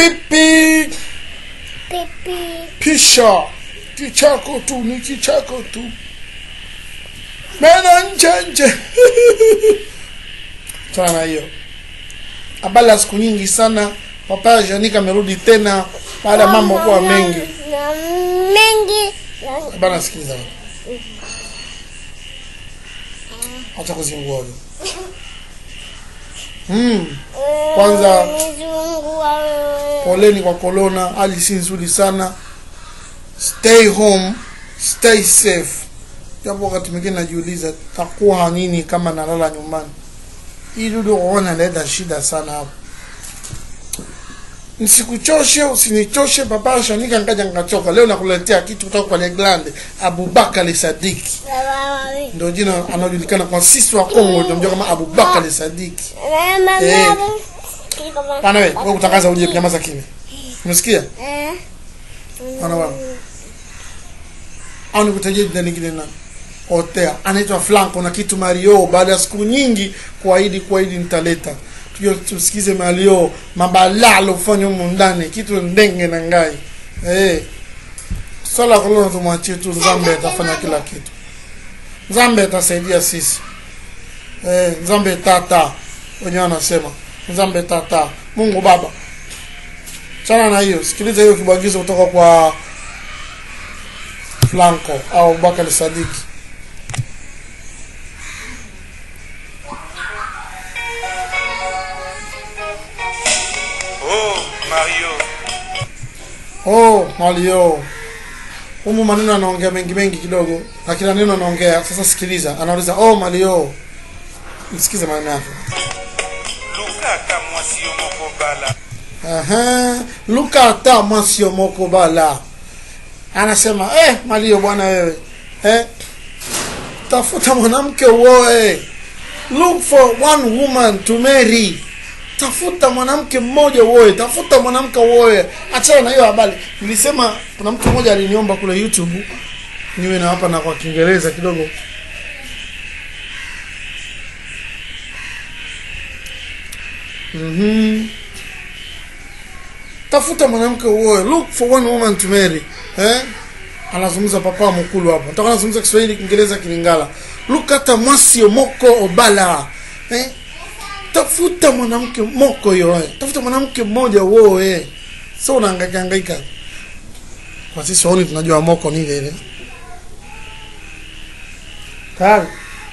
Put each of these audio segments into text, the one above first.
pipi Pipi. pisha kichako tu ni kichako tu mena nje nje chana na hiyo habari ya siku nyingi sana papa janika amerudi tena baada ya mambo kuwa mengi Na mengi. Na- bana sikiliza acha kuzingua huyo mm. Kwanza- Mzungu wa wewe. poleni kwa corona hali si nzuri sana stay home stay safe japo wakati mwingine najiuliza takuwa nini kama nalala nyumbani hii dudu kuona naleta shida sana hapo nisikuchoshe usinichoshe papa shanika nkaja nkachoka leo nakuletea kitu kutoka kwa leglande abubakar sadiki Baba wawe. ndio jina anajulikana kwa sisi wa kongo tunamjua kama abubakar sadiki Mama Eh. mama. Kama- bana we wewe kutangaza uje kunyamaza kimya umesikia Eh. Bana bana au nikutajia jina lingine na otea anaitwa Flanco na kitu Mario. Baada ya siku nyingi kuahidi kuahidi nitaleta tuje tusikize Mario mabala alofanya humu ndani kitu ndenge na ngai eh swala la corona tumwachie tu Zambe atafanya kila kitu Zambe atasaidia sisi eh Zambe tata wenyewe wanasema Zambe tata Mungu Baba chana na hiyo sikiliza hiyo kibwagizo kutoka kwa Flanco au Bakari Sadiki. Oh, Mario. Oh, Mario. Humu maneno anaongea mengi mengi kidogo, na kila neno anaongea. Sasa sikiliza, anauliza oh Mario. Msikize maneno yake. lukaka mwasi yo moko bala Aha, luka hata mwasio moko bala. Anasema eh, Mario bwana wewe. Eh, tafuta mwanamke uoe. Look for one woman to marry. Tafuta mwanamke mmoja uoe, tafuta mwanamke uoe. Achana na hiyo habari. Nilisema kuna mtu mmoja aliniomba kule YouTube niwe na hapa na kwa Kiingereza kidogo. Mhm. Tafuta mwanamke uoe. Look for one woman to marry. Eh? Anazungumza papa mkulu hapo. Nataka anazungumza Kiswahili, Kiingereza, Kilingala. Look hata mwasi moko obala. Eh? Tafuta mwanamke moko yoe. Tafuta mwanamke mmoja uoe. Sio unahangaika hangaika. Kwa sisi waoni tunajua moko ni ile ile. Tayari.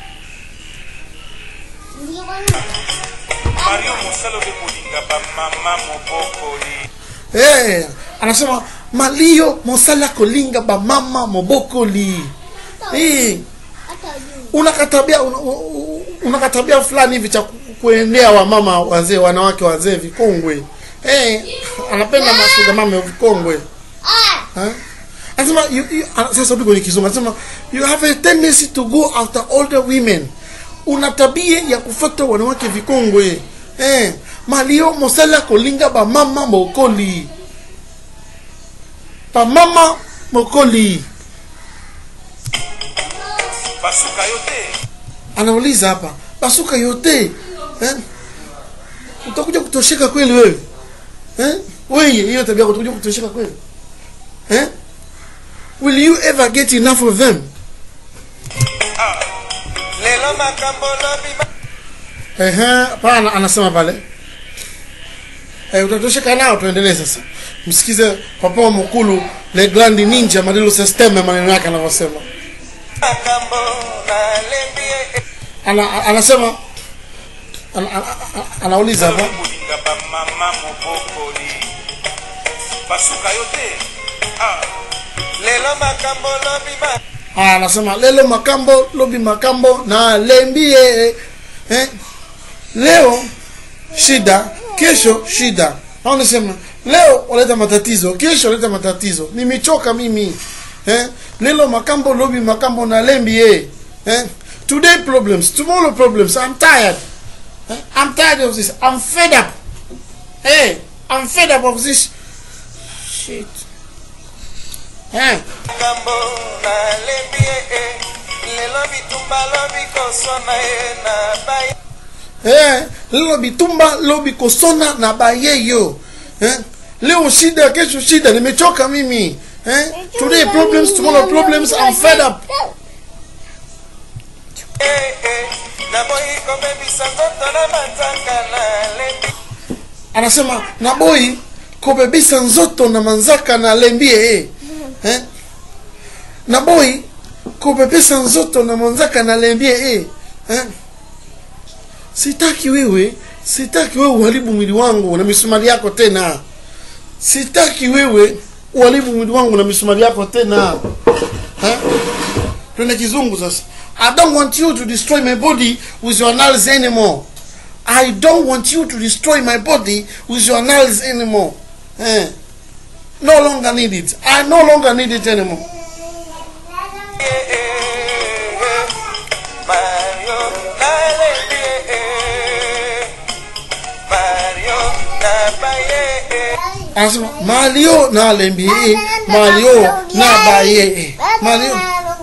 mario mosala obe kolinga bamama mobokoli Eh, anasema malio mosala kolinga bamama mobokoli. Eh, unakatabia una, una- unakatabia fulani hivi cha ku- kuendea wamama wazee wanawake wazee vikongwe. Eh, anapenda masuga mama vikongwe. Eh? Anasema you, you, ana- sasa rudi kwenye kizungu. Anasema you have a tendency to go after older women. Una tabia ya kufuata wanawake vikongwe. Eh, malio mosala kolinga bamama mokoli. Bamama mokoli. basuka yo te anauliza hapa basuka yote eh? utakuja kutosheka kweli wewe eh? wewe hiyo tabia yako utakuja kutosheka kweli eh? will you ever get enough of them Ah, lelo makambo lobi ma- Ehe, pana anasema pale eh, utatosheka nao tuendelee sasa msikize papa wa mkulu le grand ninja madilo systeme maneno yake anavyosema makambo nalembi e- ana, anasema ana, ana, ana, anauliza hapa obe kolinga bamama mobokoli basuka yo te Ah, lelo makambo lobi ma Ah, anasema lelo makambo lobi makambo na lembie eh? leo shida kesho shida au nisema leo waleta matatizo kesho waleta matatizo nimechoka mimi eh? lelo makambo lobi makambo na lembie eh? today problems tomorrow problems i'm tired eh? i'm tired of this i'm fed up hey i'm fed up of this shit eh? makambo nalembi e lelo bitumba lobi kosona ye na bai eh, lelo bitumba lobi kosona na bayeyo eh, leo shida kesho shida nimechoka mimi eh? today problems tomorrow problems I'm fed up Eh, eh, naboyi kobebisa nzoto na manzaka na lebi anasema naboi kubebisa nzoto na manzaka na lembie eh. Eh? naboi kubebisa nzoto na manzaka na lembie eh. Eh? sitaki wewe sitaki wewe uharibu mwili wangu na misumari yako tena sitaki wewe uharibu mwili wangu na misumari yako tena eh? twende kizungu sasa i don't want you to destroy my body with your nails anymore i don't want you to destroy my body with your nails anymore eh? no longer need it i no longer need it anymore Eh, eh, eh, Mario na lebi eh, Mario na baye eh. anasema malio na lembie malio na baye malio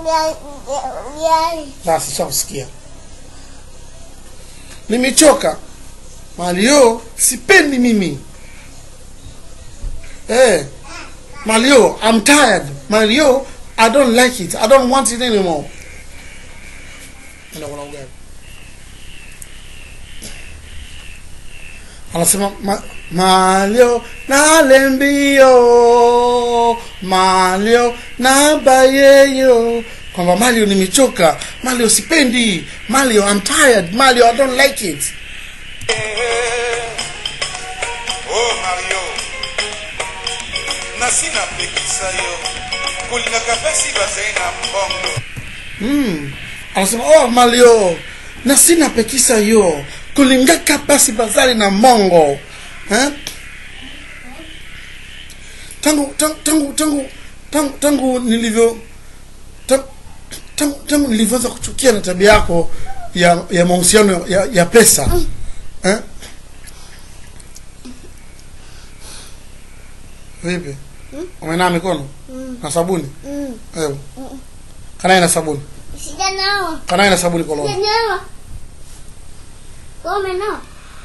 basi shamsikia nimechoka malio sipendi mimi eh malio i'm tired malio i don't like it i don't want it anymore Enda kula ugali. anasema ma, malio na lembio malio na bayeyo kwamba malio nimechoka malio sipendi malio i'm tired malio i don't like it Oh Mario nasi napekisa yo kolingaka mpasi bazali na mbongo mm. anasema oh malio na sina pekisa yo kulingaka basi bazali na mongo eh? tangu tangu tangu tangu tangu, tangu nilivyo tangu, tangu, tangu nilivyoanza kuchukia na tabia yako ya ya mahusiano ya, ya pesa eh? vipi umenaa mikono na sabuni Ewe. kanaye na sabuni Sijanawa. kanaye na sabuni koloni Sijanawa. Kome no.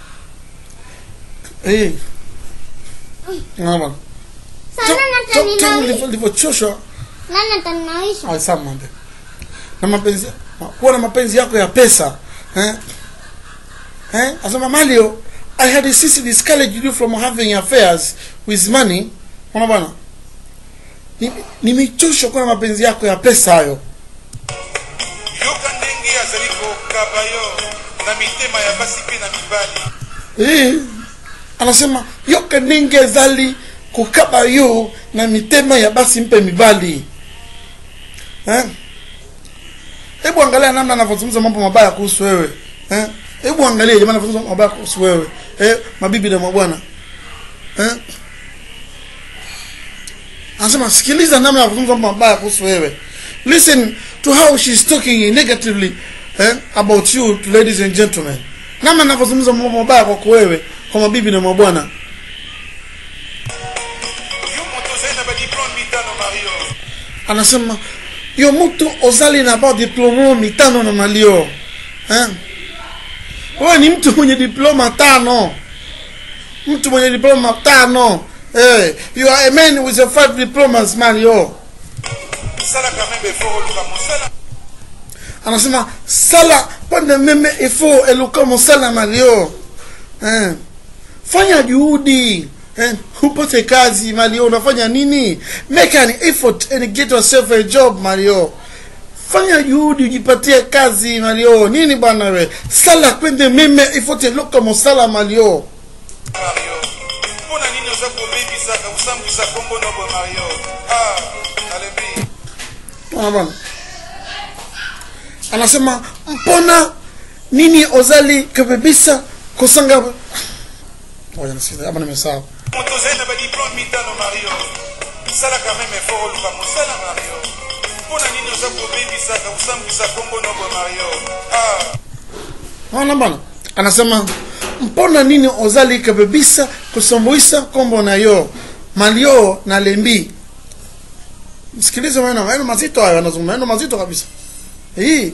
Eh. Unaona bwana. Sana Ta- ta- Tangu nataninawisha. nilivyo- nilivyochoshwa Nani atanawisha? alisamande na mapenzi ma- kuwa na mapenzi yako ya pesa eh? Eh? asema malio i had insisted discouraged you from having affairs with money ona bwana Ni- nimechoshwa kuwa na mapenzi yako ya pesa hayo yoka ndenge azali kokaba yo na mitema ya basi mpe na mibali Eh, anasema yoka ndenge ezali kokaba yo na mitema ya basi mpe mibali eh? hebu angalia namna anavyozungumza mambo mabaya kuhusu wewe eh? hebu angalia jamani anavyozungumza mambo mabaya kuhusu wewe eh? mabibi na mabwana eh? anasema sikiliza namna anavyozungumza mambo mabaya kuhusu wewe listen to how she's talking negatively eh? about you to ladies and gentlemen namna anavyozungumza mambo mabaya kwako wewe kwa mabibi na mabwana yo moto ozali na badiplome mitano mario anasema yo mutu ozali na ba diploma mitano na malio eh? wewe ni mtu mwenye diploma tano mtu mwenye diploma tano eh, you are a man with a five diplomas malio salaka meme efort oluka mosala anasema sala pande meme ifo eluka mosala malio eh. fanya juhudi eh. upate kazi malio unafanya nini make an effort and get yourself a job malio fanya juhudi ujipatie kazi malio nini bwana we sala kwende meme ifote eluka mosala malio mario mpo na nini oza kobebisaka kosambwisa kombo nobo mario ah nalebi Bwana bwana anasema mpona nini ozali kabebisa kosanga Ngoja nisikize, hapa nimesahau moto ozali na badiplome mitano mario salaka meme efort oluka mosala mario mpo na nini oza kobebisaka kosambwisa kombo nobo mario ah Naona bwana anasema mpona nini ozali kabebisa kusomboisa kombo na yo malio na lembi msikilize maneno maneno mazito hayo anazungumza maneno mazito kabisa hii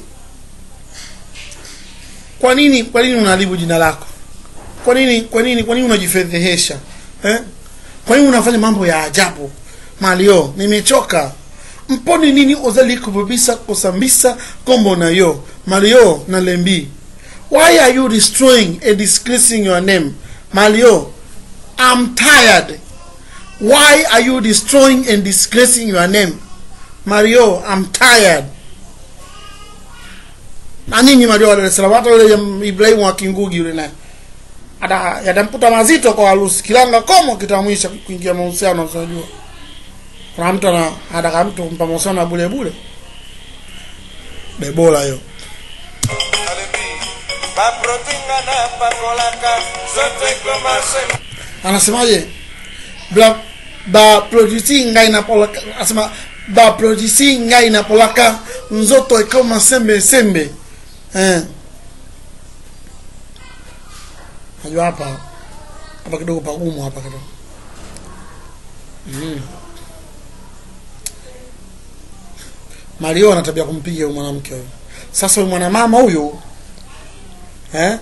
kwa nini kwa nini unaharibu jina lako kwa nini kwa nini kwa nini unajifedhehesha eh kwa nini unafanya mambo ya ajabu malio nimechoka mponi nini ozali kubebisa kosambisa kombo na yo malio na lembi why are you destroying and disgracing your name malio i'm tired why are you destroying and disgracing your name mario i'm tired na ninyi mario wa Dar es Salaam hata yule ya Ibrahimu wa Kingugi yule naye ata yatamputa mazito kwa harusi kilanga komo kitamwisha kuingia mahusiano unajua kuna mtu ana anataka mtu kumpa mahusiano ya bure bure bebola hiyo alebi baprotinga na pakolaka zoto ekomase anasemaje bla ba produisi ngai na polaka anasema ba produisi ngai na polaka nzoto ikoma sembe sembe eh najua hapa hapa kidogo pagumu hapa kidogo mm. Mario ana tabia kumpiga huyu mwanamke huyu. Sasa huyu mwanamama huyu eh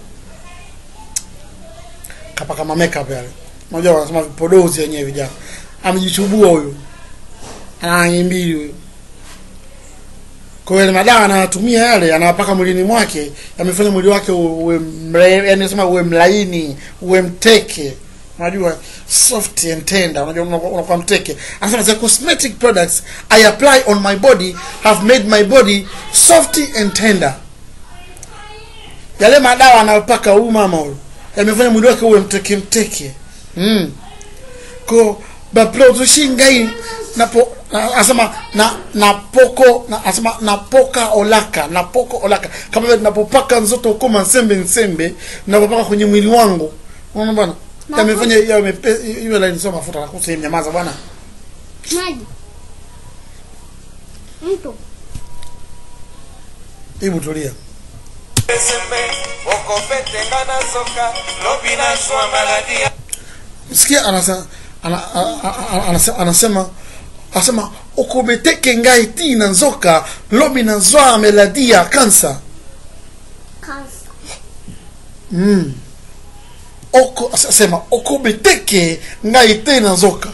kapaka ma makeup yale. Unajua wanasema vipodozi yenyewe vijana. Amejichubua huyu. Ana rangi mbili huyu. Kwa hiyo yale madawa anayatumia yale anawapaka mwilini mwake yamefanya mwili wake uwe mre, yani nasema uwe mlaini, uwe mteke. Unajua soft and tender, unajua unakuwa unakuwa mteke. Anasema the cosmetic products I apply on my body have made my body soft and tender. Yale madawa anayopaka huyu mama huyu yamefanya mwili wake uwe mteke mteke. Mm. Ko baprodushi ngai napo na- asema na napoko na asema napoka olaka napoko olaka kama vile napopaka nzoto ukoma nsembe nsembe napopaka kwenye mwili wangu unaona bwana yamefanya yamepe hiyo line sio mafuta na kusema nyamaza bwana Maji. Mtu. hebu tulia sembe okopetenga na soka lobi na zwa maladia sikia anasema ana, ana, ana, anasema anasema anasema okobeteke ngai ti na nzoka lobi na zwa meladia kansa Kansa. mm. oko asema okobeteke ngai te na nzoka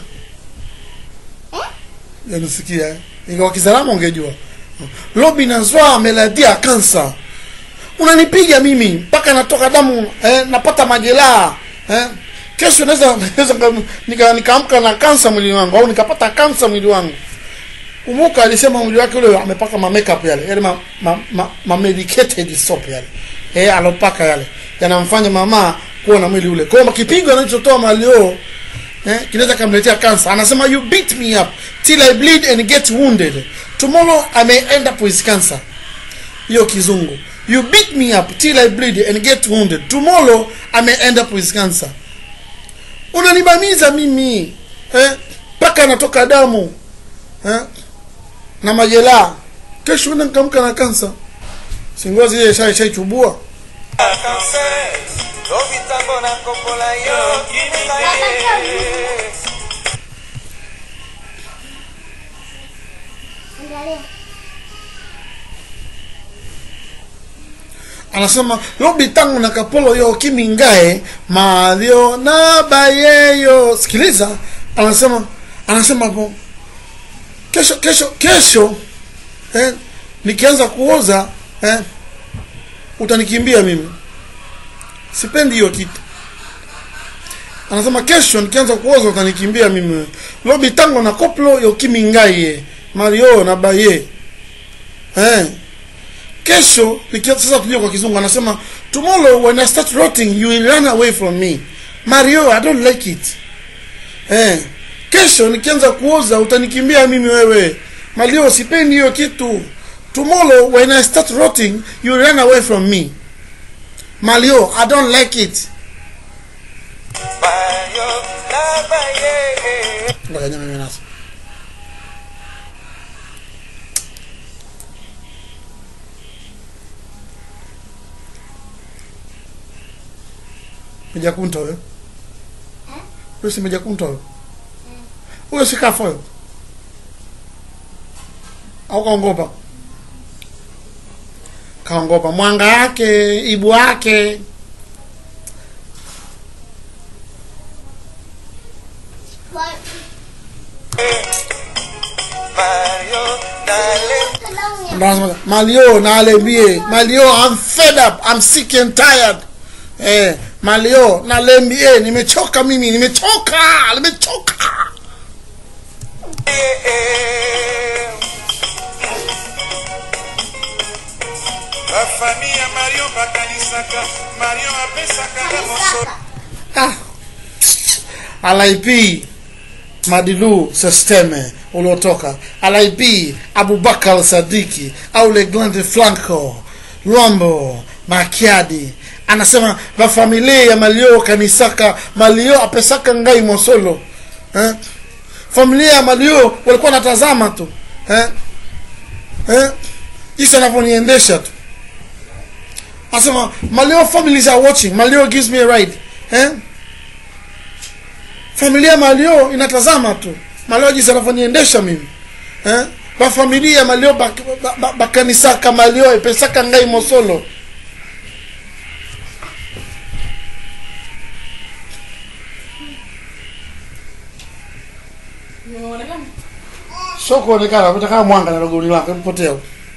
yanisikia eh? ingawa kizalama ungejua lobi na zwa meladia kansa unanipiga mimi mpaka natoka damu eh, napata majeraha eh? kesho naweza naweza nika- nika- nikaamka na kansa mwili wangu au nikapata kansa mwili wangu Umuka alisema mwili wake ule amepaka ma makeup yale yale ma, ma, ma, ma medicated soap yale eh alopaka yale yanamfanya mama kuwa na mwili ule. Kwa hiyo kipigo anachotoa malio eh kinaweza kumletea cancer. Anasema you beat me up till I bleed and get wounded. Tomorrow I may end up with cancer. Hiyo kizungu. You beat me up till I bleed and get wounded. Tomorrow I may end up with cancer. Unanibamiza mimi eh mpaka natoka damu eh na majeraha kesho uende nikamka na kansa singozi ile shai shaichubua kanser lobi ntango nakopola yo kininga ye Angalia. anasema lobi tangu na kapolo yo kimingae malio na bayeyo sikiliza anasema anasema hapo kesho kesho kesho eh, nikianza kuoza eh, utanikimbia mimi sipendi hiyo kitu anasema kesho nikianza kuoza utanikimbia mimi lobi tango na koplo yo kimingaye mario na baye eh kesho nikia- sasa tujue kwa kizungu anasema tomorrow when i start rotting you will run away from me mario i don't like it eh kesho nikianza kuoza utanikimbia mimi wewe mario sipendi hiyo kitu tomorrow when i start rotting you will run away from me malio i don't like it bayo na baye Ngoja nyama mimi nasa. Mejakunta huyo. Huyo si Mejakunta huyo. Huyo si kafa huyo. Au kaongopa. Kaongopa mwanga yake, ibu wake. Kwa ndo anasema malio na alembie malio I'm fed up I'm sick and tired eh malio na alembie nimechoka mimi nimechoka nimechoka Eh, eh. bafami ya mario bakanisaka mario apesaka na mosolo ah. alip madilu sesteme uliotoka alip abubakar sadiki au leglande flanco lwambo makiadi anasema vafamilia ya malio kanisaka malio apesaka ngai mosolo eh? familia ya malio walikuwa natazama tu eh? Eh? jinsi anavyoniendesha tu anasema malio families are watching malio gives me a ride eh? familia malio inatazama tu malio jinsi anavyoniendesha mimi eh? bafamilia malio bak- ba- ba- bakanisaka malio epesaka ngai mosolo sio kuonekana napita kama mwanga na logoni lake mpotea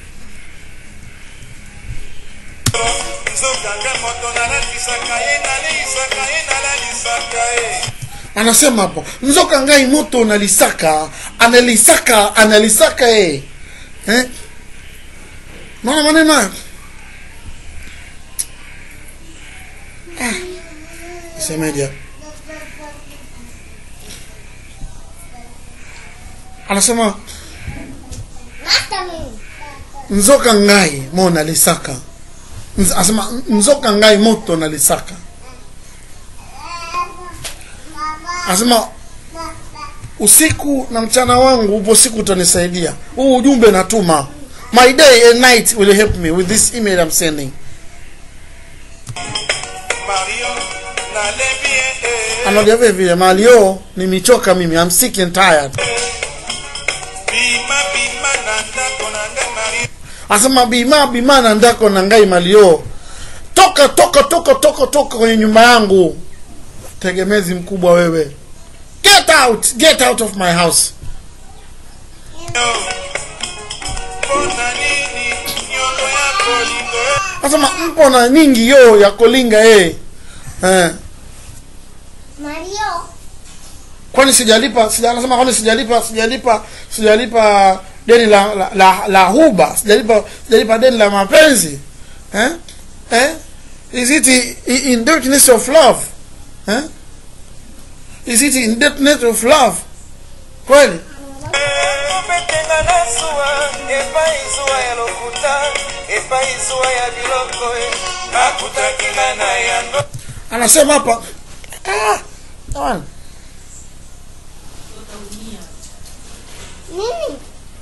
nzokanga moto nalatisaka ye naleisaka ye nalalisaka ye anasema hapo nzoka ngai moto nalisaka analisaka analisaka e eh? naona maneno hayo ah. semeja anasema Hata mimi. nzoka ngai mo nalisaka Nz- anasema nzoka ngai moto nalisaka anasema usiku na mchana wangu upo siku utanisaidia huu ujumbe natuma my day and night will help me with this email I'm sending mario nalembi ye eh. anaambia vile vile malio nimechoka mimi I'm sick and tired bima bima na ndako na ngai mario anasema bima bima na ndako na ngai malio toka toka toka toka toka kwenye nyumba yangu tegemezi mkubwa wewe get out get out of my house mpona nini nyongo ya kolingo anasema mpo na nyingi yo ya kolinga eh. eh. Mario. kwani sijalipa sija, anasema kwani sijalipa sijalipa sijalipa deni la la, la, la huba sijalipa sijalipa deni la mapenzi eh? Eh? is it i- i- indebtedness of love eh? is it indebtedness of love kweli obetenga na zuwa epai zuwa ya lokuta epai zuwa ya biloko e nakutakinga na yango anasema hapa ah, jamani, Nini?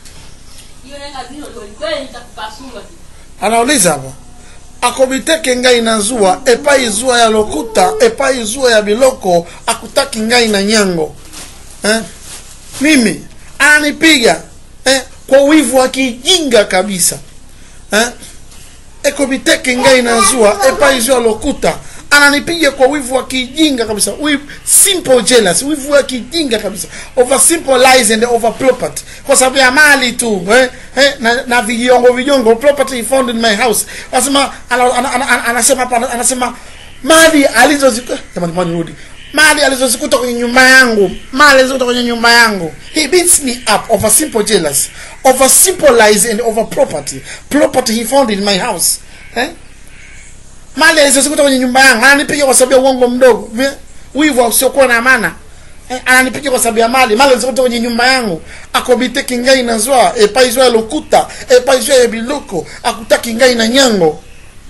anauliza hapa akobiteke ngai na zuwa epai zuwa ya lokuta epai zuwa ya biloko akutaki ngai na nyango eh? mimi ananipiga eh? kwa wivu wa kijinga kabisa eh? ekobiteke ngai na zuwa epai zuwa lokuta ananipiga kwa wivu wa kijinga kabisa wivu, simple jealous wivu wa kijinga kabisa over simple lies and over property kwa sababu ya mali tu eh? Eh? na, na vijongo vijongo property found in my house anasema ana- ana- ana- ana- anasema hapa ana- anasema mali alizozikuta jamani jamani rudi mali alizozikuta kwenye nyumba yangu mali alizozikuta kwenye nyumba yangu he beats me up over simple jealous over simple lies and over property property he found in my house eh? mali alizozikuta kwenye nyumba yangu ananipiga kwa sababu ya uongo mdogo Vi- wivu usiokuwa na maana eh, ananipiga kwa sababu ya mali mali alizozikuta kwenye nyumba yangu akobiteki ngai na zwa epaizwa ya lokuta epaizwa ya biloko akutaki ngai na nyango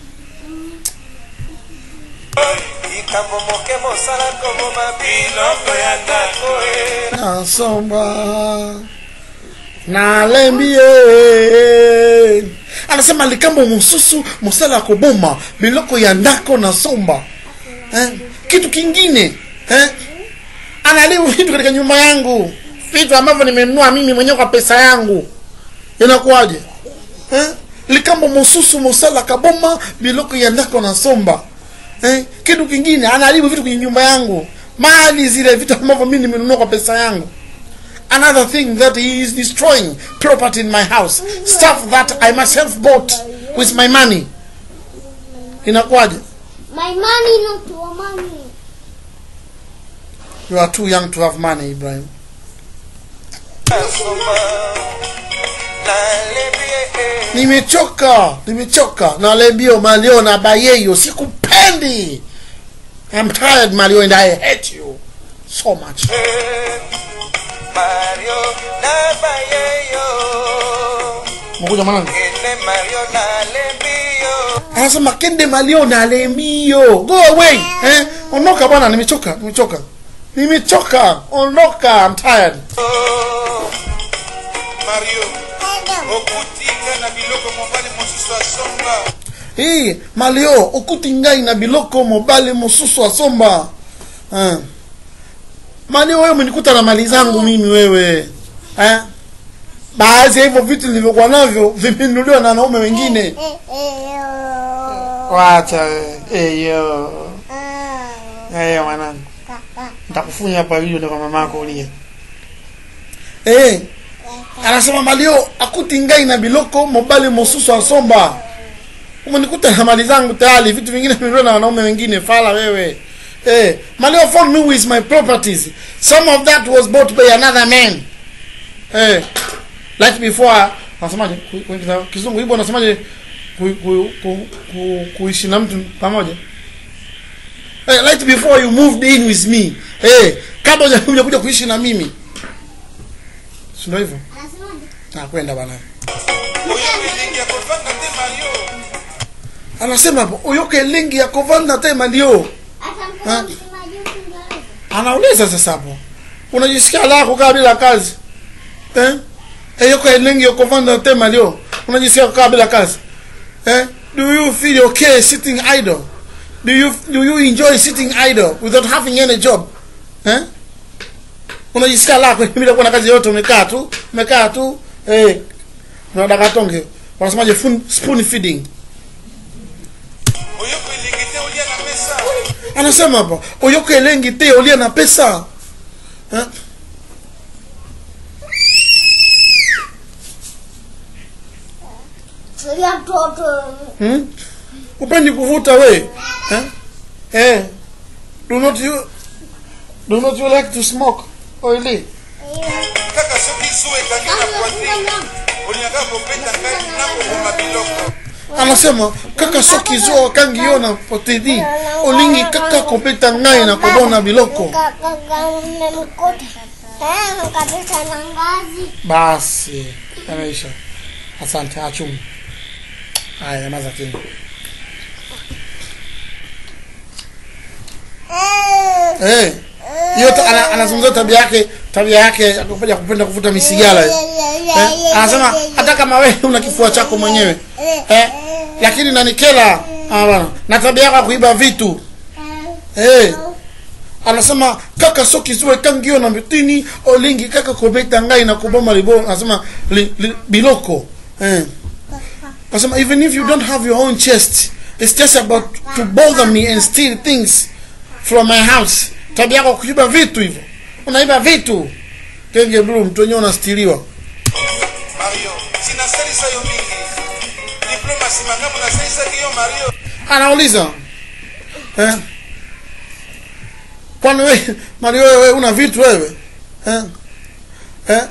likambo moke mosala koboma biloko ya ndako e nasomba nalembie anasema likambo mosusu mosala ya koboma biloko ya ndako na somba eh? kitu kingine eh? analibu vitu katika nyumba yangu vitu ambavyo nimenunua mimi mwenyewe kwa pesa yangu inakuwaje eh? likambo mosusu mosala kaboma biloko ya ndako na somba eh? kitu kingine anaharibu vitu kwenye nyumba yangu mali zile vitu ambavyo mimi nimenunua kwa pesa yangu another thing that he is destroying property in my house stuff that i myself bought with my money inakuwaje My money, not your money. you are too young to have money ibrahim Nasoma, nalebie, nimechoka nimechoka na lembio malio na bayeyo sikupendi i'm tired malio and i hate you so much eh, Mario na bayeyo, mkuja mwanangu ene Mario na lembio. anasema kende malio na lembio go away eh? ondoka bwana nimechoka nimechoka nimechoka ondoka i'm tired Oh, mario okutika na biloko mobali mosusu asomba hii malio okuti ngai na biloko mobali mosusu asomba eh. malio wewe umenikuta na mali zangu mimi wewe eh? baadhi ya hivyo vitu nilivyokuwa navyo vimenunuliwa na wanaume wengine wacha eyo eyo mwanangu nitakufunya hapa video ndio kwa mamako ulie eh anasema malio akuti ngai na biloko mobali mosusu asomba umenikuta na mali zangu tayari vitu vingine vimenunuliwa na wanaume wengine fala wewe eh malio found me with my properties some of that was bought by another man eh like before nasemaje ku- ku- kizungu hivyo nasemaje ku- ku- ku- ku- kuishi na mtu pamoja hey, right before you moved in with me hey, kabla huja- hujakuja kuishi na mimi si ndio hivyo nakwenda bana oyo elengi ya kovanda te mario anasema hapo uyoke lingi ya kovanda tema ndio anauliza sasa hapo unajisikia la kukaa bila kazi eh eyoko elengi ya kovanda tema ndio unajisikia kukaa bila kazi eh do you feel okay sitting idle do you do you enjoy sitting idle without having any job eh unajisikia lako bila kuwa na kazi yote umekaa tu umekaa tu eh na dakatonge wanasemaje fun- spoon feeding oyoko elengi te olia na mesa anasema hapa oyoka elengi te olia na pesa eh? Tulia mtoto. hmm? upendi kuvuta we eh? Eh. do not you do not you like to smoke oily kaka soki zu ekangi na poitrine olingaka kobeta ngai nakoboma biloko anasema kaka soki zo kangi yo na potedi olingi kaka kopeta ngai na kobona biloko Mmemkuta. Eh, kabisa na ngazi. basi ameisha asante achumu haya maza tena Eh. hiyo ta- ana- anazungumzia tabia yake tabia yake ya kupenda kupenda kuvuta misigara hiyo. eh? anasema hata kama wewe una kifua chako mwenyewe eh? lakini nanikela ah, bwana na tabia yako ya kuiba vitu eh? anasema kaka soki zuwe kangio na mitini olingi kaka kobeta ngai na kuboma libo anasema li, li, biloko eh? anasema even if you don't have your own chest it's just about to bother me and steal things from my house tabia yako kuiba vitu hivyo unaiba vitu kenge blu mtu wenyewe unastiliwa mario sinasalisa yo mingi diploma nsima ngambo nasalisaki yo mario anauliza eh? kwani we mali wewe wewe una vitu wewe eh? Eh?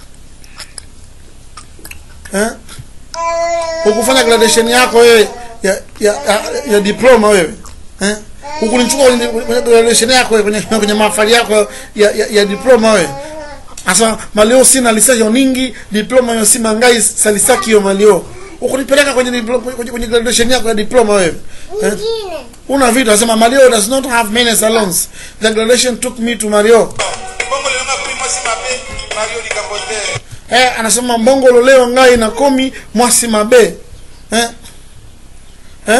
Eh? ukufanya graduation yako wewe ya, ya, ya, ya diploma wewe eh? ukunichukua kwenye kwenye graduation yako wewe, kwenye, kwenye mahafali yako ya, ya, ya diploma wewe asa malio sina lisayo ningi diploma yo sima ngai salisaki yo malio ukunipeleka kwenye, diplo- kwenye, kwenye graduation yako ya diploma wewe eh? Nyingine. una vitu anasema malio does not have many salons the graduation took me to mario bongo lelo nakui mwasi mabe mario likambo te eh, anasema mbongolo leo ngai na komi mwasi mabe eh? Eh?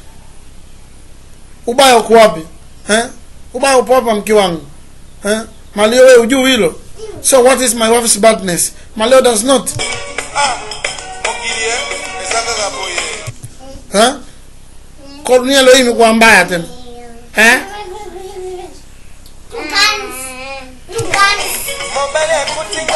ubaya uko wapi eh? ubaya upo hapa mke wangu eh? malio wewe ujuu hilo so what is my wife's badness malio does not ah mokili e eza kaka boye eh? korunia leo hii imekuwa mbaya tena eh? Tukani. Tukani. mobali akuti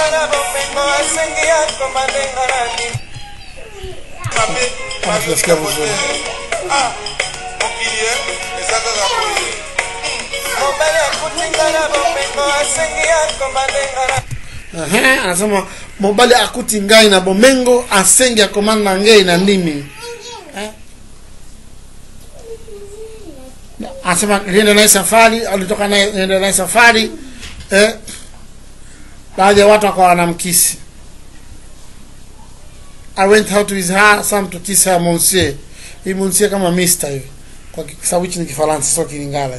yako malengarani mabe Kama tunasikia vizuri. ah mokili e eza kaka boye mobali akutinga na bomengo asengi yako malengarani Ehe, anasema mobali akuti ngai na bomengo asengi akomanda ngei na ndimi Eh? anasema niende naye safari alitoka naye niende naye safari eh, baadhi ya watu wakawa wanamkisi I went out with her some to kiss her monsieur hii monsieur kama mister hivi kwa ki- sababu hichi ni kifaransa sio kilingala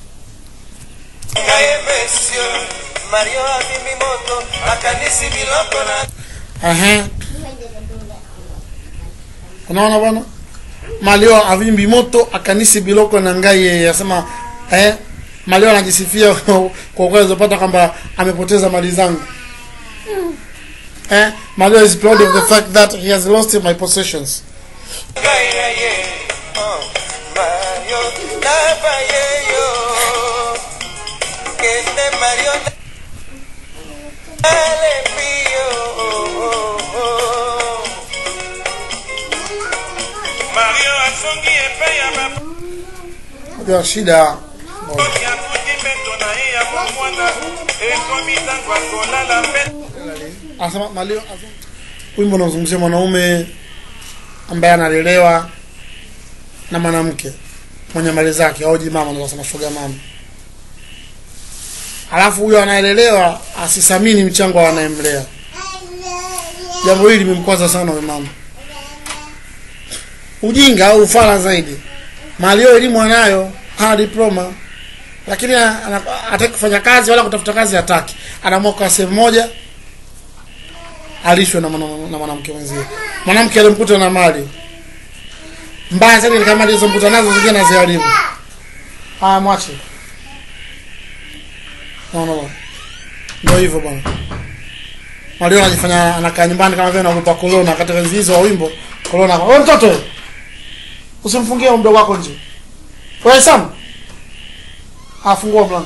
ngai mesio mario abimbi moto akanisi biloko na Ehe. unaona bwana malio avimbi moto akanisi biloko na ngai yeye asema eh, malio anajisifia kwa uwezo pata kwamba amepoteza mali zangu eh, malio is proud of the fact that he has lost my possessions ngai na ye oh, mario naba yeyo kende mario alembio mario asongi epai ya baba ndio shida Soki akuti mbeto na ye ya bomwana ekomi ntango akolala mbeto anasema malio wimbo unazungumzia mwanaume ambaye analelewa na mwanamke mwenye mali zake auji mama ndio nasema shoga mama alafu huyo anaelelewa asithamini mchango wa anayemlea jambo hili limemkwaza sana huyo mama ujinga au ufala zaidi malio elimu anayo hana diploma lakini ana- ana- hataki kufanya kazi wala kutafuta kazi hataki anaamua kwa sehemu moja alishwe na mwana- na mwanamke mwenzie mwanamke alimkuta na mali mbaya zaidi ni kama mali zilizomkuta nazo zingine naziharibu haya mwache no, no, no. ndio hivyo bwana malio anajifanya anakaa nyumbani kama vile anaogopa korona katika enzi hizo wa wimbo korona wewe mtoto wewe, usimfungie huyo mdogo wako nje wewe Sam afungua mlango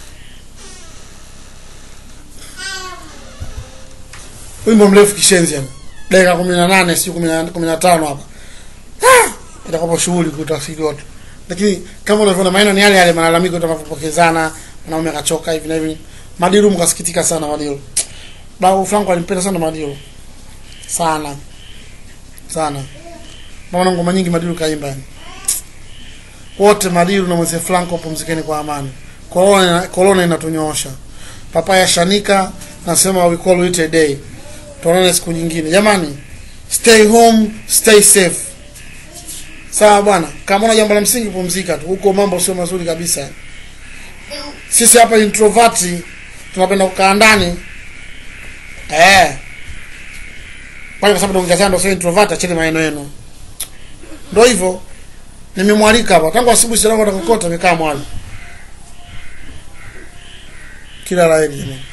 wimbo mrefu kishenzi hapa dakika kumi na nane siu kumi na kumi na tano hapa Ah! itakuwa shughuli kutafsiri watu lakini kama unavyoona maneno ni yale yale malalamiko tunavyopokezana mwanaume akachoka hivi na hivi madiru mkasikitika sana madiru babu franco alimpenda sana madiru sana sana naona ngoma nyingi madiru kaimba yani wote madiru na mweze franco pumzikeni kwa amani korona korona inatunyoosha papaya shanika nasema we call it a day tuonane siku nyingine jamani stay home stay safe sawa bwana kama una jambo la msingi pumzika tu huko mambo sio mazuri kabisa sisi hapa introvert tunapenda kukaa ndani eh kwa sababu tuongezana ndio sio introvert acheni maneno yenu ndio hivyo nimemwalika hapa tangu asubuhi silango atakokota nikaa mwali kila la heri jamani